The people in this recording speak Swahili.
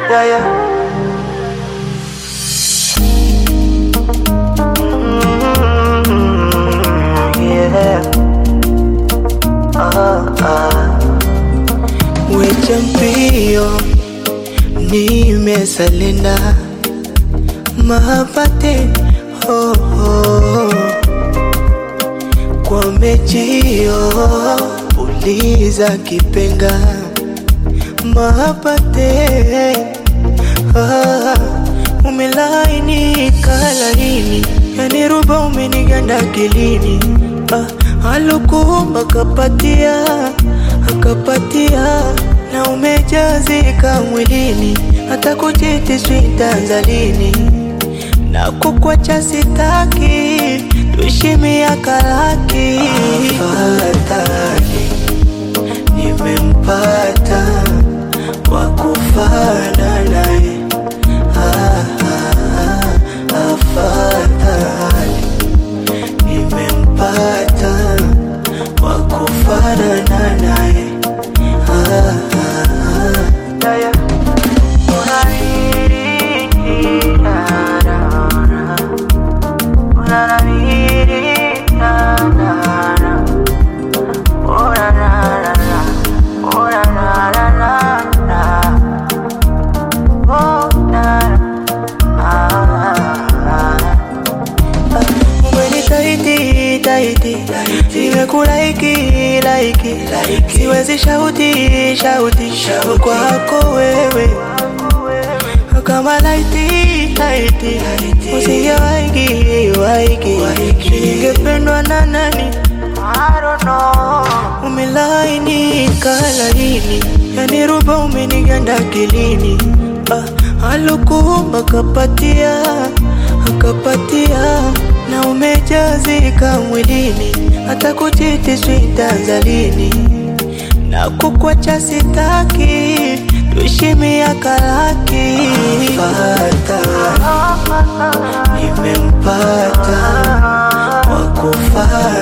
Yeah, yeah. Mm, yeah. Ah, ah. Wecha mpio nimesalinda mapate oh, oh. kwa mechio uliza kipenga mapate ah, umelaini kalaini yani ruba umeniganda kilini ah, alukumba kapatia akapatia na umejazika mwilini hata kujiti switanzalini na kukwacha sitaki tuishi miaka laki afadhali nimempata wakufana naye ah, ah, ah, afadhali nimempata wakufanana naye ah, ah, ah. Yeah, yeah. Umenitaiti taiti, nimekulaiki laiki, siwezi shauti shauti kwako wewe kama laiti laiti, usije waiki waiki, ningependwa na nani? I don't know. Umelaini kalaini, yani ruba umeniganda kilini ah, alukumba kapatia akapatia na umejazika mwilini hata kujiti switanzalini na kukwacha sitaki tuishi miaka laki Afadhali nimempata wakufana